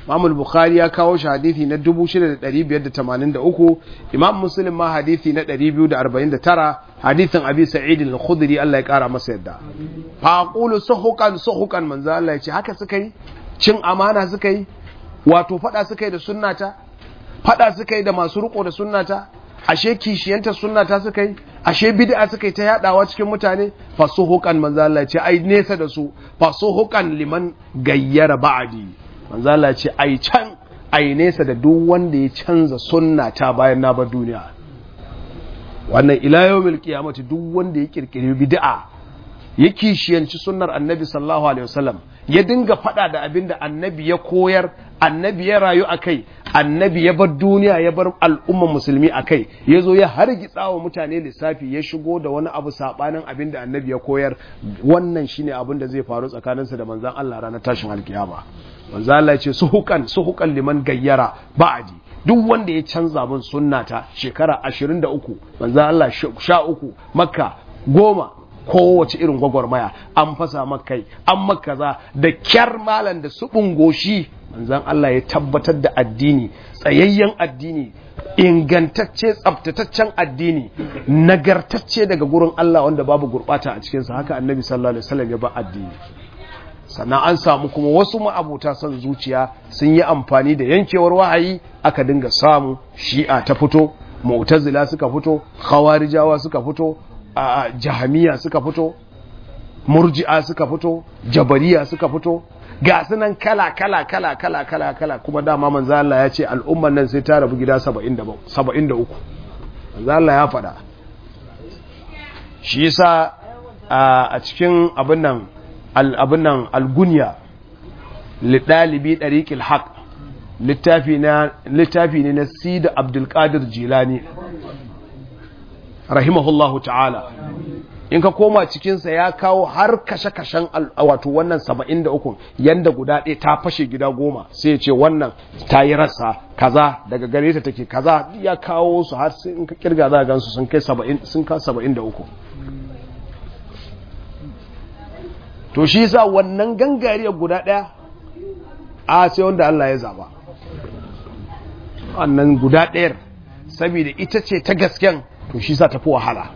Imam Bukhari ya kawo shi hadisi na 6583 Imam Muslim ma hadisi na 249 hadisin Abi Sa'id al-Khudri Allah ya kara masa yadda fa aqulu suhukan suhukan manzo Allah ya ce haka suka yi cin amana suka yi wato fada suka yi da sunnata fada suka yi da masu riko da sunnata ashe kishiyanta sunnata suka yi ashe bid'a suka yi ta yadawa cikin mutane fasuhukan manzo Allah ce ai nesa da su fasuhukan liman gayyara ba'di manzo Allah ce ai can ai nesa da duk wanda ya canza sunnata bayan na bar duniya wannan ila yawmil qiyamati duk wanda ya kirkiri bid'a ya kishiyanci sunnar annabi sallallahu alaihi wasallam ya dinga fada da abin da annabi ya koyar annabi ya rayu a kai annabi ya bar duniya ya bar al'umman musulmi a kai ya zo ya hargitsa wa mutane lissafi ya shigo da wani abu sabanin abin da annabi ya koyar wannan shine abin da zai faru tsakaninsa da manzan Allah ranar tashin alkiyama manzan Allah ya ce suhukan suhukan liman gayyara ba'adi duk wanda ya canza min sunnata shekara 23 manzan Allah sha uku makka goma kowace irin gwagwarmaya an fasa makai an makaza da kyar malan da su goshi manzan Allah ya tabbatar da addini tsayayyen addini ingantacce tsabtataccen addini nagartacce daga gurin Allah wanda babu gurbata a cikinsa haka annabi sallallahu alaihi wasallam ya ba addini sannan an samu kuma wasu ma'abuta son zuciya sun yi amfani da yankewar wahayi aka dinga samu shi'a ta fito mu'tazila suka fito khawarijawa suka fito a jahamiya suka fito murji'a suka fito jabariya suka fito ga sunan kala kala kala kala kala kala kuma dama manzo Allah ya ce al'umman nan sai ta rabu gida 73 manzo Allah ya faɗa shi yasa a cikin abin nan abin nan algunya lidalibi dariqil haq littafi na littafi ne na Sida Abdul Qadir Jilani rahimahullahu ta'ala in ka koma cikinsa ya kawo har kashe-kashen wato wannan saba'in da ukun yanda guda ɗaya ta fashe gida goma sai ya ce wannan ta yi rassa kaza daga gare ta take kaza ya kawo su har sai in ka kirga za a gansu sun kai saba'in sun ka saba'in da uku to shi sa wannan gangariyar guda ɗaya a sai wanda Allah ya zaba wannan guda ɗayar saboda ita ce ta gasken to shi sa tafi wahala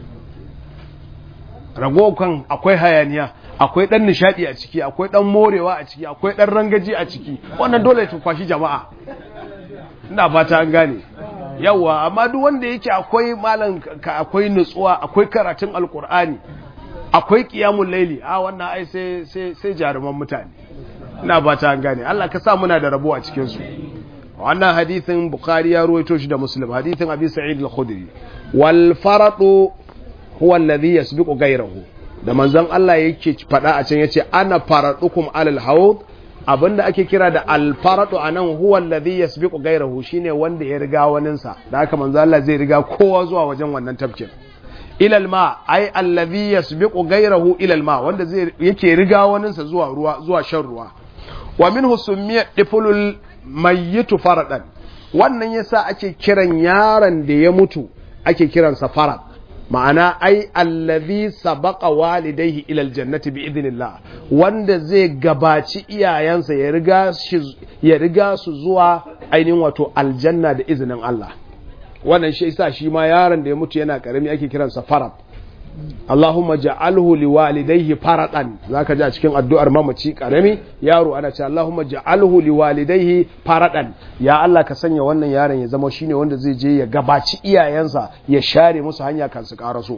ragokan akwai hayaniya akwai dan nishadi a ciki akwai dan morewa a ciki akwai dan rangaji a ciki wannan dole ta kwashi jama'a ina fata an gane yawa amma duk wanda yake akwai malan akwai nutsuwa akwai karatun alkur'ani akwai qiyamul laili a wannan ai sai sai sai jaruman mutane ina fata an gane Allah ka sa muna da rabo a cikin su wannan hadithin bukhari ya ruwaito shi da muslim hadithin abi sa'id al-khudri wal faratu huwa alladhi yasbiqu ghayrahu da manzon Allah yake fada a can yace ana faradukum alal hawd abinda ake kira da al faratu anan huwa alladhi yasbiqu ghayrahu shine wanda ya riga wanin sa da haka manzon Allah zai riga kowa zuwa wajen wannan tafkin ilal ma ai alladhi yasbiqu ghayrahu ilal ma wanda zai yake riga wanin sa zuwa ruwa zuwa shan ruwa wa minhu summiya difulul mayyitu faradan wannan yasa ake kiran yaron da ya mutu ake kiransa farad ma'ana ai allazi sabaqa walidayhi ila aljannati bi idnillah wanda zai gabaci iyayensa ya riga shi ya riga su zuwa ainihin wato aljanna da izinin Allah wannan shi yasa shi ma yaron da ya mutu yana karami ake kiransa farad Allahumma ja'alhu liwalidayhi faradan zaka ji a cikin addu'ar mamaci karami yaro ana cewa Allahumma ja'alhu liwalidayhi faradan ya Allah ka sanya wannan yaron ya zama shine wanda zai je ya gabaci iyayensa ya share musu hanya kan su karaso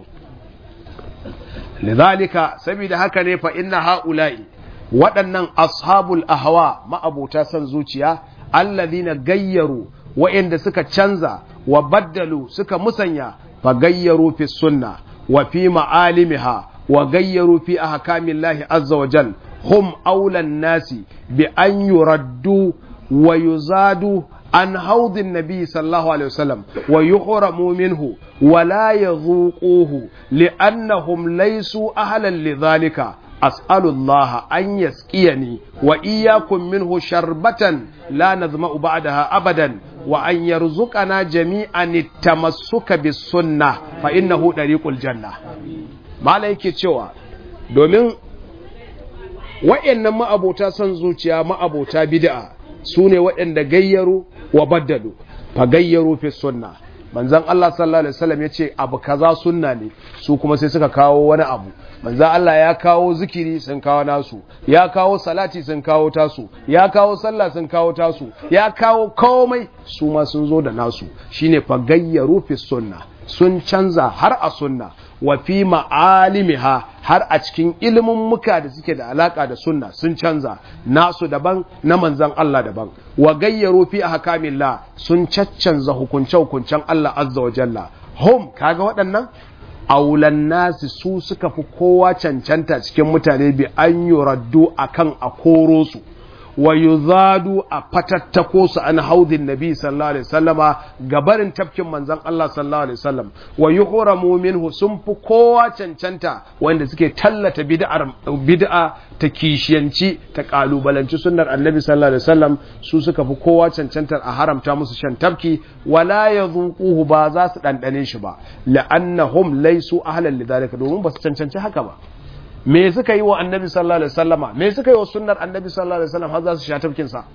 lidhalika saboda haka ne fa inna haula'i waɗannan ashabul ahwa ma'abuta san zuciya alladhina gayyaru wa'inda suka canza wa baddalu suka musanya fa gayyaru fi sunnah وفي معالمها وغيروا في أحكام الله عز وجل هم أولى الناس بأن يردوا ويزادوا عن حوض النبي صلى الله عليه وسلم ويحرموا منه ولا يذوقوه لأنهم ليسوا أهلا لذلك أسأل الله أن يسقيني وإياكم منه شربة لا نظمأ بعدها أبدا وأن يرزقنا جميعا التمسك بالسنة فإنه طريق الجنة ما yake cewa domin wa'annan ma'abota son zuciya ma'abota bid'a su ne waɗanda gayyaru wa baddalu fa gayyaru fi sunna manzon Allah sallallahu alaihi wasallam yace abu kaza sunna ne su kuma sai suka kawo wani abu manzon Allah ya kawo zikiri sun kawo nasu ya kawo salati sun kawo tasu ya kawo sallah sun kawo tasu ya kawo komai su ma sun zo da nasu shine fa gayyaru fi sunna sun canza har a sunna wa fi ma'alimiha har a cikin ilimin muka da suke da alaka da sunna sun canza nasu daban na manzan Allah daban wa gayyaro fi ahkamillah sun caccanza hukunce hukuncen Allah azza wa jalla hum kaga waɗannan aulan nasi su suka fi kowa cancanta cikin mutane bi an yuraddu akan a koro su wa yuzadu a fatattako su an haudin nabi sallallahu alaihi wasallama gabarin tafkin manzon Allah sallallahu alaihi wasallam wa yuhramu minhu sun fi kowa cancanta wanda suke tallata bid'ar bid'a ta kishiyanci ta kalubalanci sunnar annabi sallallahu alaihi wasallam su suka fi kowa cancantar a haramta musu shan tafki wala yadhuquhu ba za su dandane shi ba la'annahum laysu ahlan lidhalika domin ba su cancanci haka ba me suka yi wa annabi sallallahu alaihi wasallama me suka yi wa sunnar annabi sallallahu alaihi wasallam har za su sha tafkin sa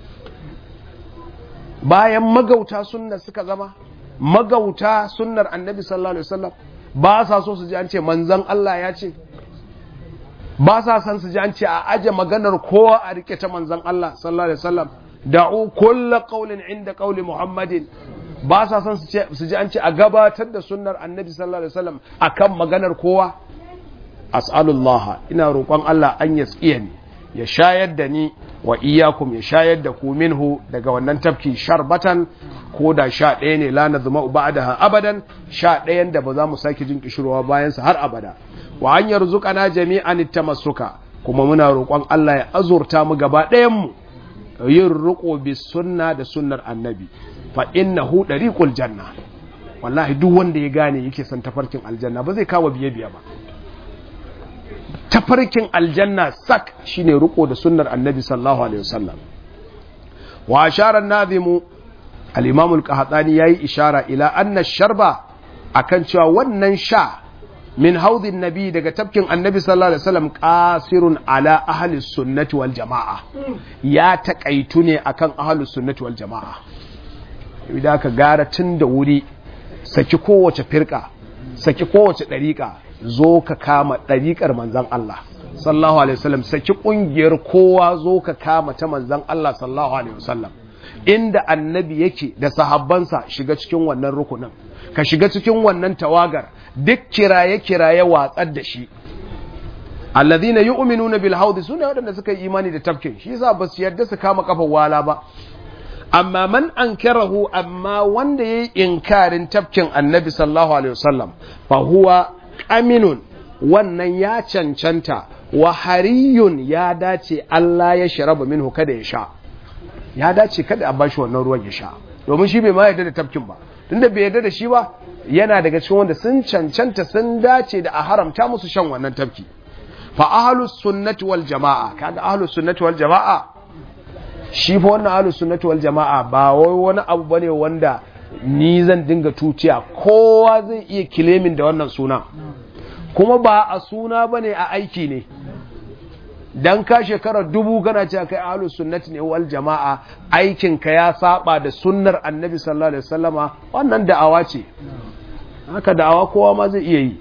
bayan magauta sunnar suka zama magauta sunnar annabi sallallahu alaihi wasallam ba sa so su ji an ce manzon Allah ya ce ba sa san su ji an ce a aje maganar kowa a rike ta manzon Allah sallallahu alaihi wasallam da'u kullu qawlin inda qawli muhammadin ba sa san su ji an ce a gabatar da sunnar annabi sallallahu alaihi wasallam akan maganar kowa as'alullah ina roƙon Allah an yaskiya ni ya shayar da ni wa iyakum ya shayar da ku minhu daga wannan tafki sharbatan ko da sha ɗaya ne la nazma ba'daha abadan sha ɗayan da ba za mu sake jin kishirwa bayan sa har abada wa an yarzuqana jami'an tamassuka kuma muna roƙon Allah ya azurta mu gaba ɗayan mu yin riƙo bi sunna da sunnar annabi fa innahu dariqul janna wallahi duk wanda ya gane yake son tafarkin aljanna ba zai kawo biye biye ba tafarkin aljanna sak shine riko da sunnar annabi sallallahu alaihi wasallam wa ashara an-nazimu al-imam al-qahtani yayi ishara ila anna sharba akan cewa wannan sha min haudin nabi daga tafkin annabi sallallahu alaihi wasallam qasirun ala ahli sunnati wal jamaa ya takaitu ne akan ahli sunnati wal jamaa idan ka gara tun da wuri saki kowace firka saki kowace dariƙa zo ka kama ɗariƙar manzan Allah sallallahu alaihi wasallam saki ƙungiyar kowa zo ka kama ta manzan Allah sallallahu alaihi wasallam inda annabi yake da sahabbansa shiga cikin wannan rukunin ka shiga cikin wannan tawagar duk kiraye kiraye watsar da shi alladhina yu'minuna bil haudi sune waɗanda suka yi imani da tafkin shi yasa ba su yarda su kama kafar wala ba amma man ankarahu amma wanda yayi inkarin tafkin annabi sallallahu alaihi wasallam fa huwa aminun wannan ya cancanta wa hariyun ya dace Allah ya sharaba minhu kada ya sha ya dace kada a bashi wannan ruwan ya sha domin shi bai ma yarda da tafkin ba tunda bai yarda da shi ba yana daga cikin wanda sun cancanta sun dace da a haramta musu shan wannan tafki fa ahlus sunnati wal jamaa kaga ahlus sunnati wal jamaa shi fa wannan ahlus sunnati wal jamaa ba wai wani abu bane wanda ni zan dinga tuciya kowa zai iya kilemin da wannan suna kuma ba a suna ba ne a aiki ne don ka shekarar dubu kana ce kai ahlus sunnati ne wal jama'a aikinka ya saba da sunnar annabi sallallahu alaihi wasallama wannan da'awa ce haka da'awa kowa ma zai iya yi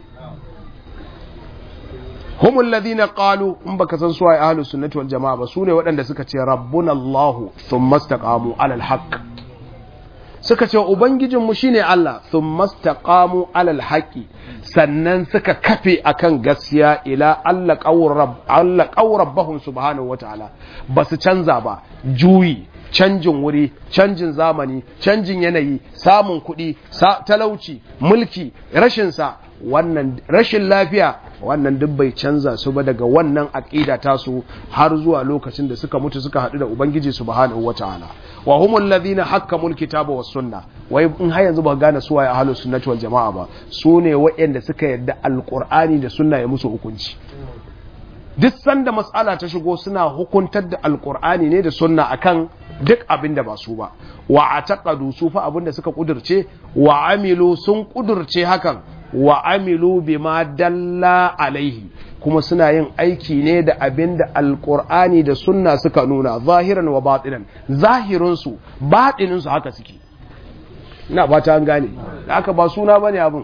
humul ladina qalu in baka san suwaye ahlus sunnati wal jama'a ba sune waɗanda suka ce rabbuna allah thumma istaqamu alal haqq suka ce ubangijinmu shine Allah sun mastaqamu alal haƙi sannan suka kafe akan gaskiya ila Allah ƙaurabbahun subhanahu wa ta'ala ba su canza ba juyi canjin wuri canjin zamani canjin yanayi samun kuɗi talauci mulki rashinsa wannan rashin lafiya wannan duk bai canza su ba daga wannan aqida tasu har zuwa lokacin da suka mutu suka haɗu da ubangiji subhanahu wataala wa humul ladina hakkamul kitaba was sunna wai in har yanzu ba gane su waye ahlus sunnati wal jamaa ba su ne waɗanda suka yarda alqur'ani da sunna ya musu hukunci duk sanda mas'ala ta shigo suna hukuntar da alqur'ani ne da sunna akan duk abin da ba su ba wa ataqadu su fa abin da suka kudurce wa amilu sun kudurce hakan wa amilu bima dalla alaihi kuma suna yin aiki ne da abin da alkur'ani da sunna suka nuna zahiran wa batinan zahirinsu batininsu haka suke ina ba ta an gane da aka ba suna bane abin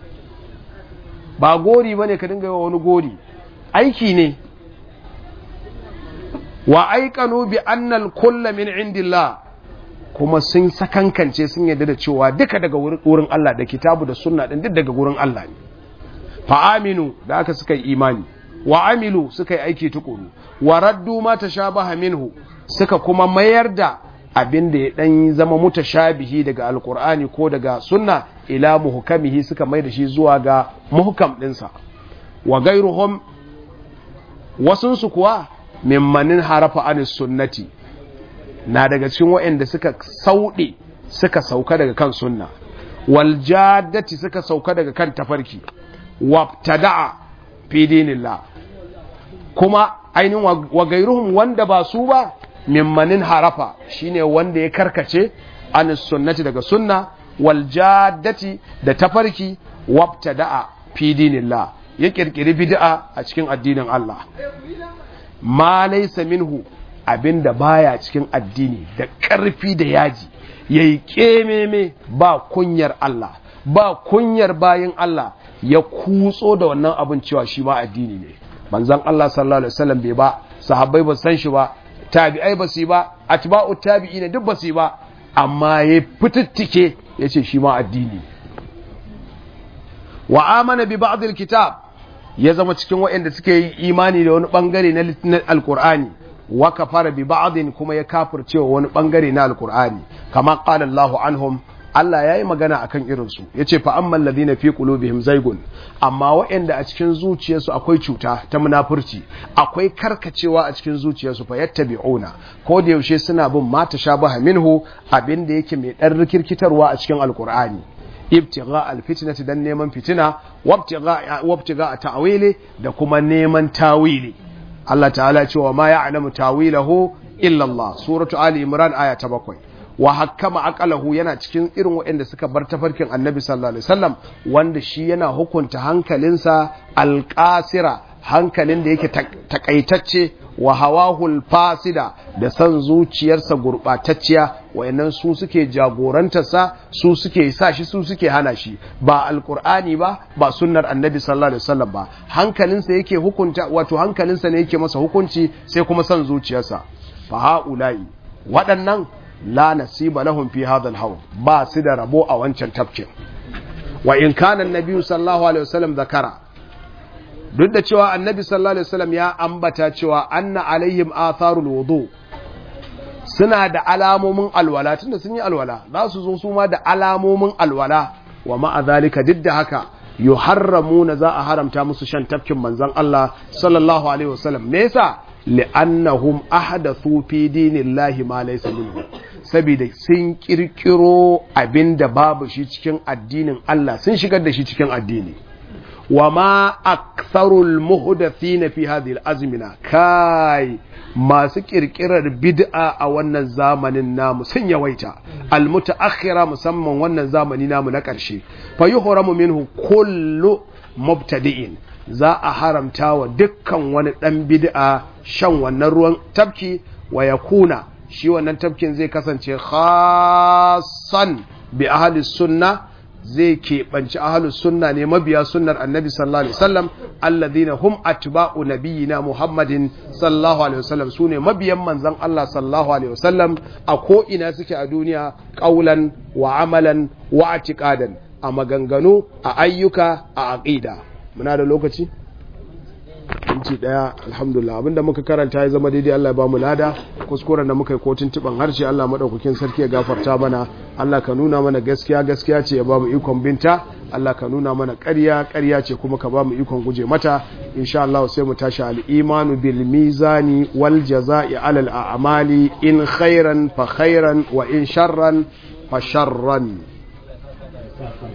ba gori bane ka dinga yi wa wani gori aiki ne wa aikanu bi annal kulla min indillah kuma sun sakankance sun yadda da cewa duka daga wurin Allah da kitabu da sunna din duk daga wurin Allah ne fa aminu da aka suka yi imani wa amilu suka yi aiki tukuru wa raddu ma tashabaha minhu suka kuma mayar da abin da ya dan zama mutashabihi daga alqur'ani ko daga sunna ila muhkamihi suka mai da shi zuwa ga muhkam dinsa wa gairuhum wasunsu kuwa mimmanin harafa anis sunnati na daga cikin waɗanda suka sauɗe suka sauka daga kan sunna wal jaddati suka sauka daga kan tafarki wabtada'a fi dinillah kuma ainihin wa gairuhum wanda ba su ba mimmanin harafa shine wanda ya karkace anis sunnati daga sunna wal jaddati da tafarki wabtada'a fi dinillah ya kirkiri bid'a a cikin addinin Allah ma laysa minhu abinda baya cikin addini da ƙarfi da yaji yayi kememe ba kunyar Allah ba kunyar bayin Allah ya kutso da wannan abin cewa shi ma addini ne manzon Allah sallallahu alaihi wasallam bai ba sahabbai ba san shi ba tabi'ai ba su ba atba'u tabi'ina duk ba su ba amma ya fitittike yace shi ma addini wa amana bi ba'd al-kitab ya zama cikin waɗanda suke yi imani da wani bangare na alkur'ani wa kafara bi ba'din kuma ya kafircewa wani bangare na alkur'ani kama qala Allahu anhum Allah yayi magana akan irin su yace fa ammal ladina fi qulubihim zaygun amma waɗanda a cikin zuciyarsu akwai cuta ta munafurci akwai karkacewa a cikin zuciyarsu fa yattabi'una ko da yaushe suna bin ma tashabaha minhu abinda yake mai dan rikirkitarwa a cikin alkur'ani ibtigha alfitnati dan neman fitina wabtigha wabtigha ta'wili da kuma neman tawili Allah ta'ala ce wa ma ya'lamu tawilahu illa Allah suratu ali imran aya ta bakwai wa hakkama aqalahu yana cikin irin waɗanda suka bar tafarkin annabi sallallahu alaihi wasallam wanda shi yana hukunta hankalinsa alqasira hankalin da yake takaitacce wa hawahul fasida da san zuciyarsa gurɓatacciya wayannan su suke jagorantarsa su suke sa shi su suke hana shi ba alkur'ani ba ba sunnar annabi sallallahu alaihi wasallam ba hankalinsa yake hukunta wato hankalinsa ne yake masa hukunci sai kuma san zuciyarsa fa haula'i waɗannan la nasiba lahum fi hadha al ba su da rabo a wancan tafkin wa in kana annabi sallallahu alaihi wasallam zakara duk da cewa annabi sallallahu alaihi wasallam ya ambata cewa anna alaihim atharul wudu suna da alamomin alwala tunda sun yi alwala za su zo su ma da alamomin alwala wa ma'a zalika duk da haka yuharramuna za a haramta musu shan tafkin manzon Allah sallallahu alaihi wasallam me yasa li'annahum ahdathu fi dinillahi ma laysa minhu saboda sun kirkiro abinda babu shi cikin addinin Allah sun shigar da shi cikin addini وما أكثر المهدثين في هذه الأزمنة كاي masu kirkirar bid'a a wannan zamanin namu sun yawaita almutaakhira musamman wannan zamani namu na ƙarshe fa yuhramu minhu kullu mubtadi'in za a haramta wa dukkan wani dan bid'a shan wannan ruwan tabki wa yakuna shi wannan tabkin zai kasance khassan bi ahli sunna zai keɓanci ahalus sunna ne mabiya sunnar annabi sallallahu alaihi wasallam alladhina hum atba'u nabiyyina muhammadin sallallahu alaihi wasallam sune mabiyan manzon Allah sallallahu alaihi wasallam a ko ina suke a duniya qaulan wa amalan wa i'tiqadan a maganganu a ayyuka a aqida muna da lokaci inci daya alhamdulillah abinda muka karanta ya zama daidai Allah ya bamu lada kuskuren da muka yi kotun tiban harshe Allah madaukakin sarki ya gafarta mana Allah ka nuna mana gaskiya gaskiya ce ya bamu ikon binta Allah ka nuna mana ƙarya ƙarya ce kuma ka bamu ikon guje mata insha Allah sai mu tashi al-imanu bil mizani wal jazaa'i alal a'mali in khairan fa khairan wa in sharran fa sharran